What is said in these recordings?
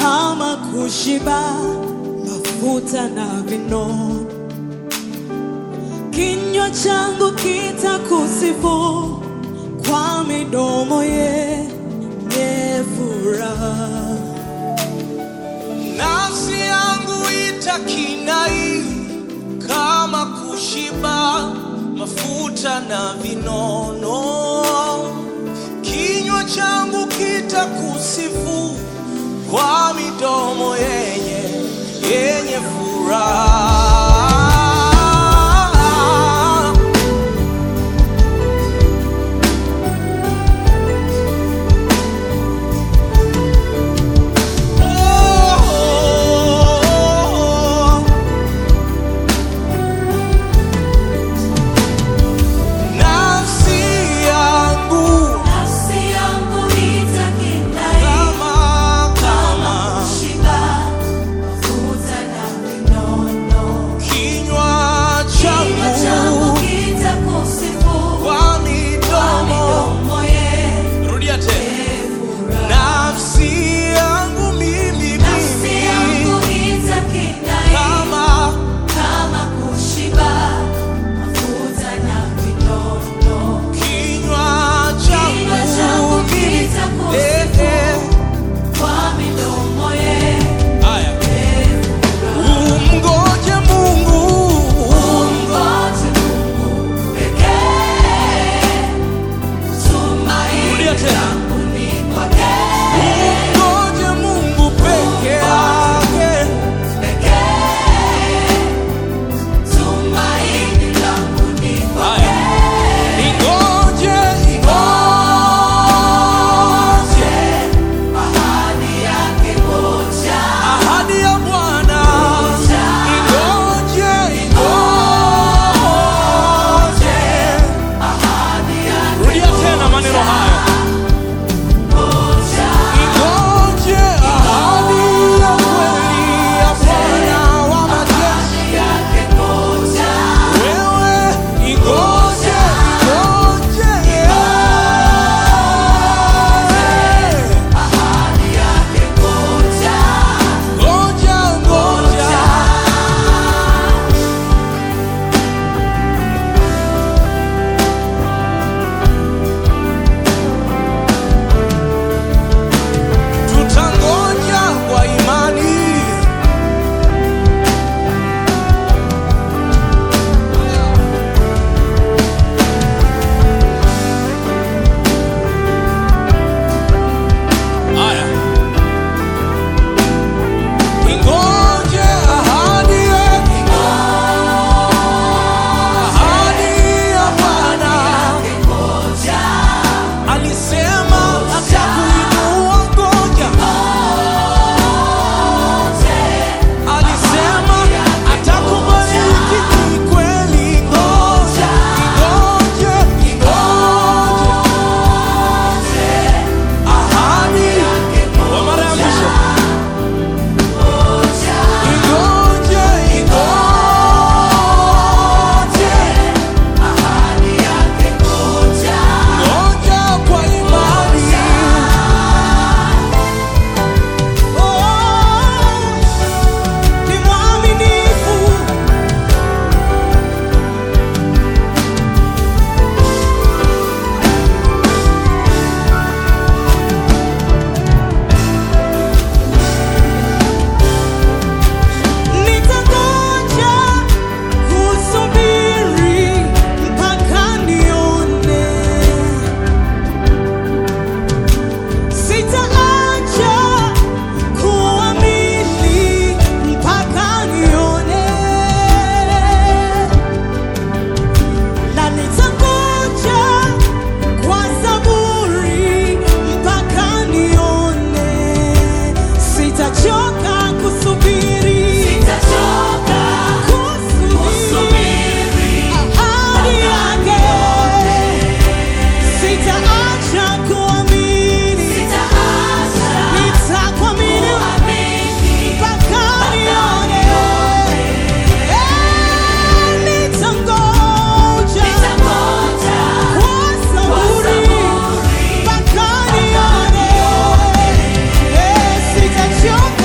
kama kushiba mafuta na vinono. Kinywa changu kitakusifu kwa midomo yenye furaha. Nafsi yangu itakinai kama kushiba mafuta na vinono. Kinywa changu kitakusifu kwa midomo yenye yenye furaha. Oh, nafsi yangu Nafsi yangu itakinai kama kama kama kushiba mafuta na vinono. kinywa Kinywa changu changu kitakusifu kwa kwa midomo. midomo yenye Rudia tena, furaha. nafsi yangu mimi Nafsi yangu mimi itakinai kama kama kushiba mafuta na vinono. kinywa Kinywa changu changu mimi kitakusifu Eh, kwa midomo yenye eh. Haya. furaha. Umngoje Mungu Umngoje Mungu pekee, tumaini Rudia tena. langu ni kwake Ngoje Mungu peke yake, pekee, tumaini langu ni kwake. ingoje, ingoje Ahadi yake moja, ahadi ya Bwana, ingoje, ingoje. ahadi yake Rudia tena maneno haya, moja, ingoje ahadi ya kweli ya Bwana wa majeshi. ahadi yake moja, Wewe ingoje, ingoje, ahadi yake moja, ngoja, ngoja. Tutangoja kwa imani. Haya. Ingoje ahadi yake, ahadi ya Bwana. moja, Alisema atakuinua, ngoja. Alisema atakubariki, ni kweli. Ngoja, ingoje, ingoje. Ahadi kwa mara ya mwisho. Ingoje, ingoje. ahadi yake moja. Ngoja kwa imani. Oh, ni mwaminifu. Nitangoja kusubiri mpaka nione. Sitaacha kuamini mpaka nione, na nitangoja kwa saburi mpaka nione. Sitachoka kusubiri, Sitachoka kusubiri ahadi yake. Sitaacha kuamini, Sitaacha nitakuamini kuamini mpaka nione. Eh, nitangoja Nitangoja kwa kwa saburi saburi mpaka nione. Eh, sitachoka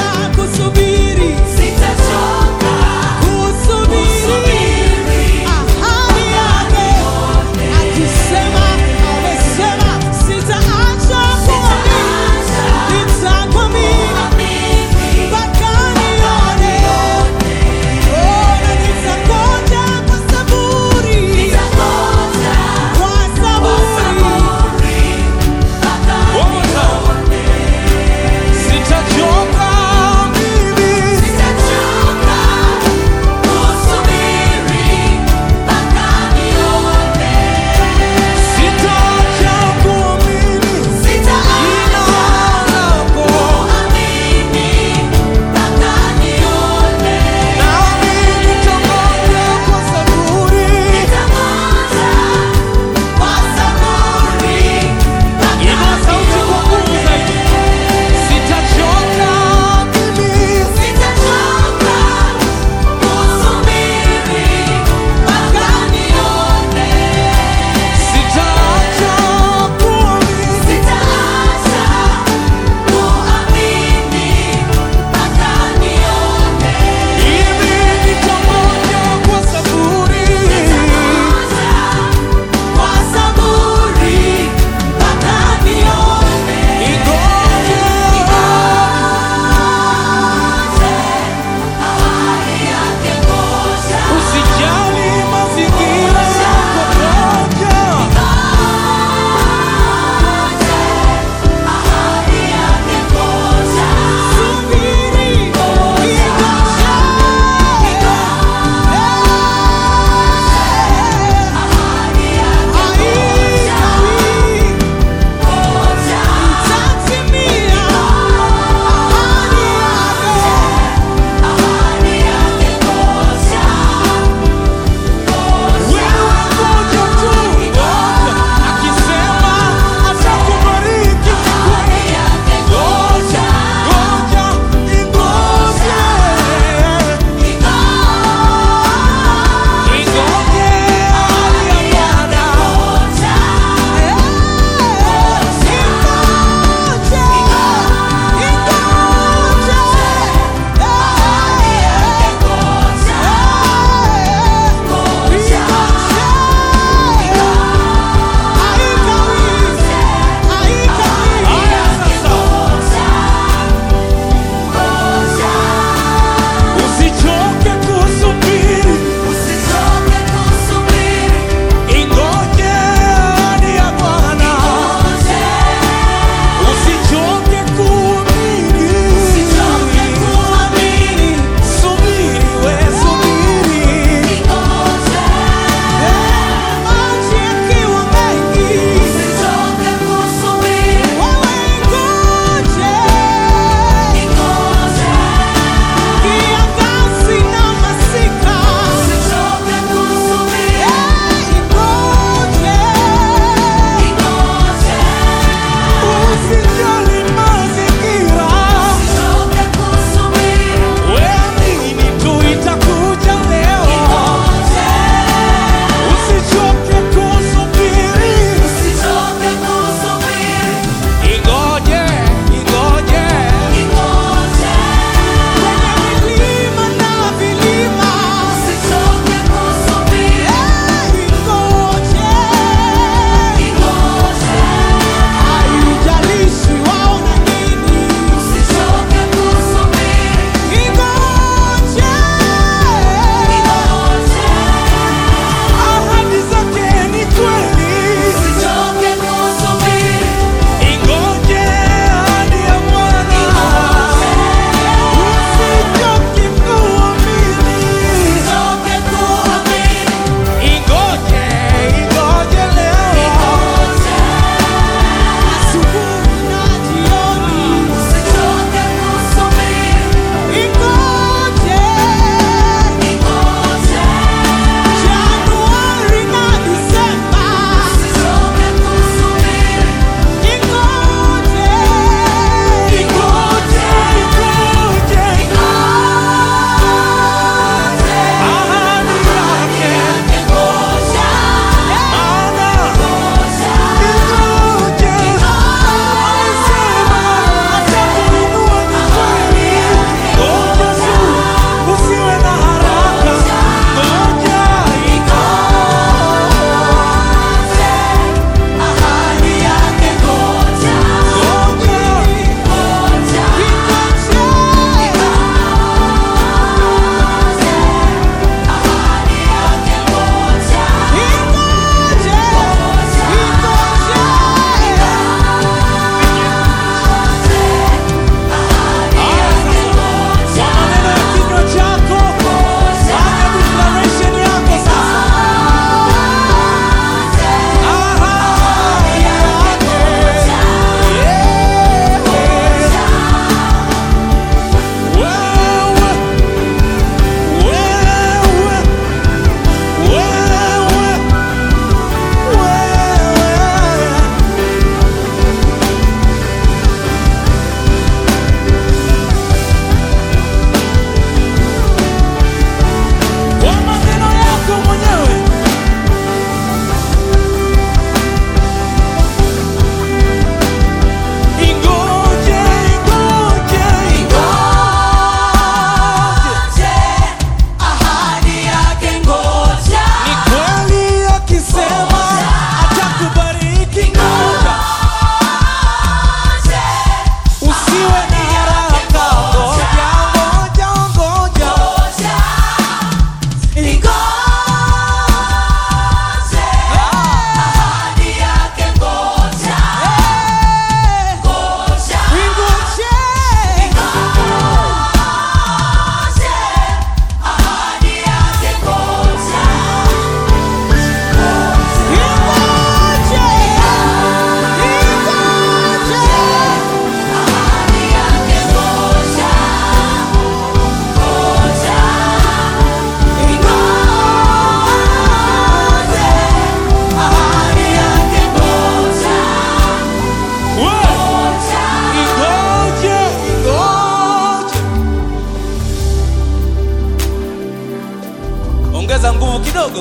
kidogo.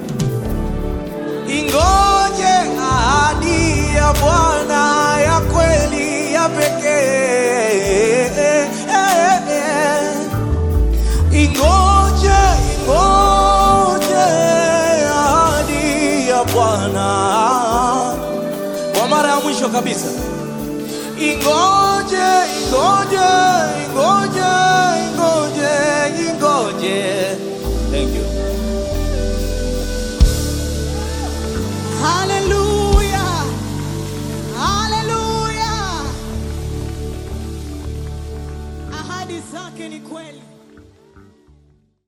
Ingoje ahadi ya Bwana ya kweli ya pekee. Ingoje, ingoje ahadi ya Bwana kwa mara ya mwisho kabisa. Ingoje, ingoje, ingoje, ingoje, ingoje. Thank you. Hallelujah. Hallelujah. Ahadi zake ni kweli.